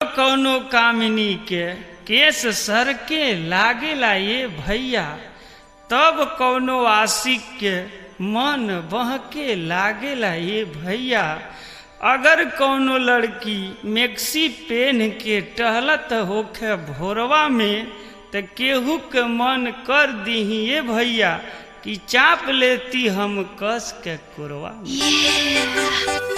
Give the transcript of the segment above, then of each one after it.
कौनो कामिनी के केस सर के लागेला ये भैया तब कौनो आशिक के मन बहके लागेला ये भैया अगर कौनो लड़की मैक्सी पेन के टहलत होखे भोरवा में त केहू के मन कर दीही ये भैया कि चाप लेती हम कस के कुरवा में।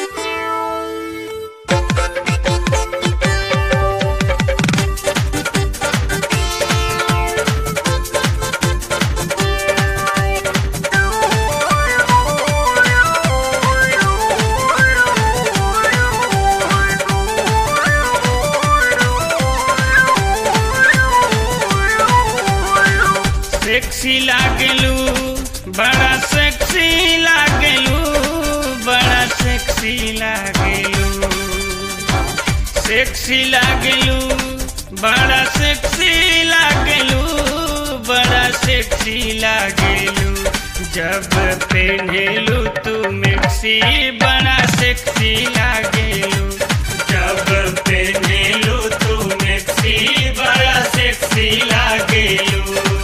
सेक्सी लागेलू बड़ा सेक्सी लागेलू बड़ा सेक्सी लागेलू सेक्सी लागेलू बड़ा सेक्सी लागेलू बड़ा सेक्सी लागेलू जब पहनेलू तू मैक्सी बड़ा सेक्सी लागेलू जब पहनेलू तू मैक्सी बड़ा सेक्सी लागेलू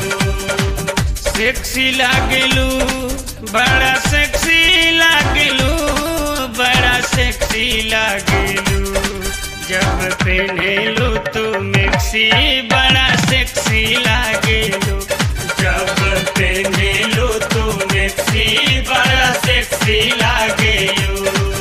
सेक्सी लागेलू बड़ा सेक्सी लागेलू बड़ा सेक्सी लागेलू जब पहनेलू तू मैक्सी बड़ा सेक्सी लागेलू जब पहनेलू तू मैक्सी बड़ा सेक्सी लागेलू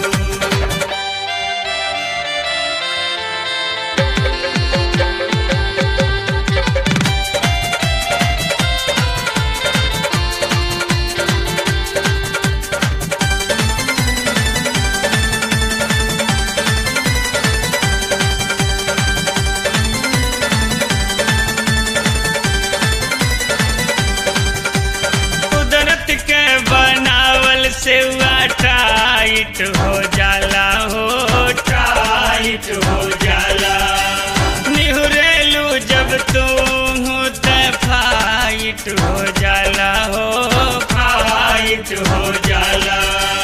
कुदरत के बनावल से टाइट हो जाला हो टाइट हो जाला निहुरेलू जब तुम त फाइट हो जाला हो फाइट हो जाला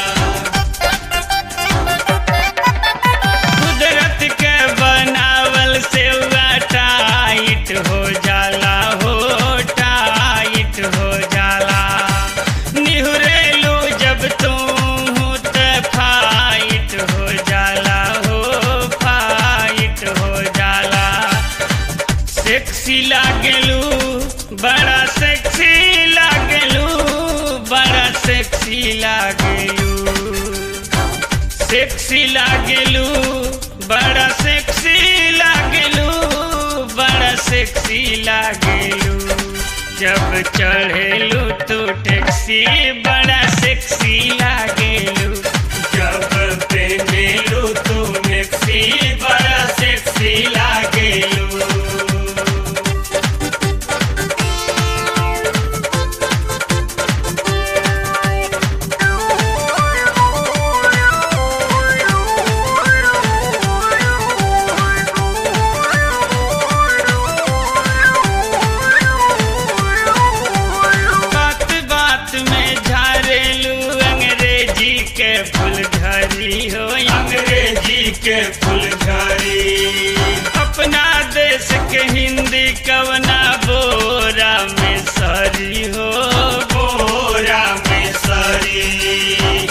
कुदरत के बनावल से टाइट हो जाला हो टाइट हो जाला निहुरेलू जब तुम त फाइट हो जाला हो फाइट हो जाला सेक्सी लागेलू बड़ा सेक्सी लागेलू बड़ा सेक्सी लागेलू सेक्सी लागेलू बड़ा सेक्सी लागेलू बड़ा सेक्सी लागेलू जब चढ़ेलू तू टैक्सी बड़ा सेक्सी लागेलू जब पहनेलू तू मैक्सी बड़ा सेक्सी लागेलू बात बात में झारेलू अंग्रेजी के फुलझड़ी हो अंग्रेजी के फुलझड़ी अपना देश के हिंदी कवना बोरा में सरी हो बोरा में सरी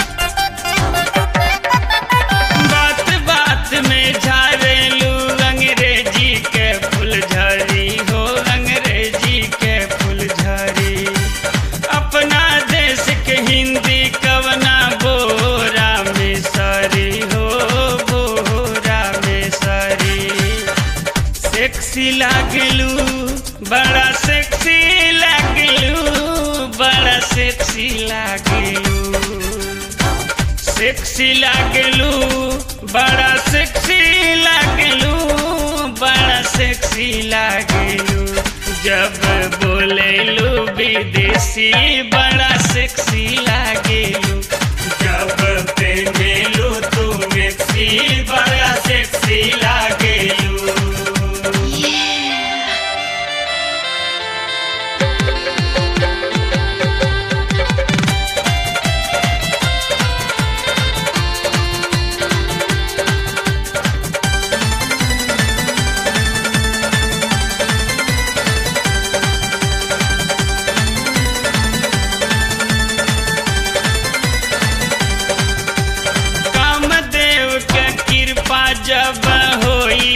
बात बात में झारेलू अंग्रेजी के फुलझड़ी हो अंग्रेजी के फुलझड़ी अपना देश के हिंदी कवना बोरा में सरी हो बोरा में सरी सेक्सी लागलू बड़ा सेक्सी लागलू बड़ा सेक्सी लागलू सेक्सी लागलू बड़ा सेक्सी लागलू बड़ा सेक्सी लागलू जब बोलेलू विदेशी बड़ा सेक्सी लागलू जब पहनेलू तू मैक्सी बड़ा सेक्सी लागलू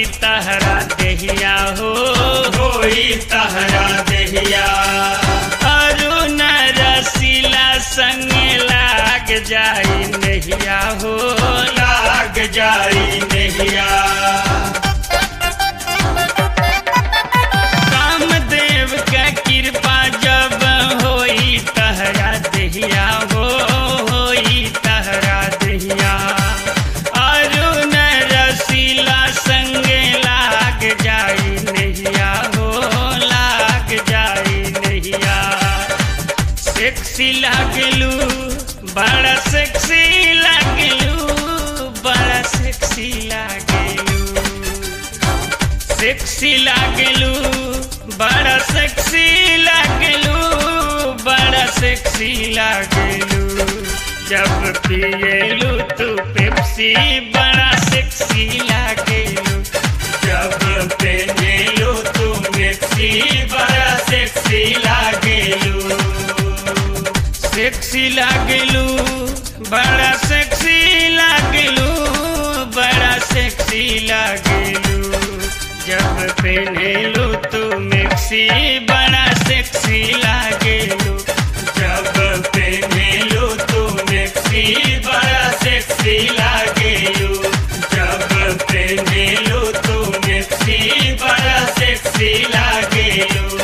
तहरा देहिया हो होई तहरा देहिया अरुण रसीला संगे लाग जाई नहिया हो लाग जाई नहिया कामदेव का कृपा जब होई तहरा देहिया हो होई तहरा देहिया अरुण रसीला संगे लाग जाई नहिया हो लाग जाई नहिया सेक्सी लागलू बड़ा सेक्सी लागलू बड़ा सेक्सी लागलू सेक्सी लागलू बड़ा सेक्सी लागलू बड़ा सेक्सी लागलू जब पिएलू तू पेप्सी बड़ा सेक्सी लागलू जब पेनेलो तू मेक्सी बड़ा सेक्सी लागेलू सेक्सी लागलू बड़ा सेक्सी लागलू बड़ा सेक्सी लागलू जब पहनेलू तू मिक्सी बड़ा सेक्सी लागलू जब पेनेलो तू मेक्सी बड़ा सेक्सी लागेलू जब पेनेलो तू मेक्सी बड़ा सेक्सी लागेलू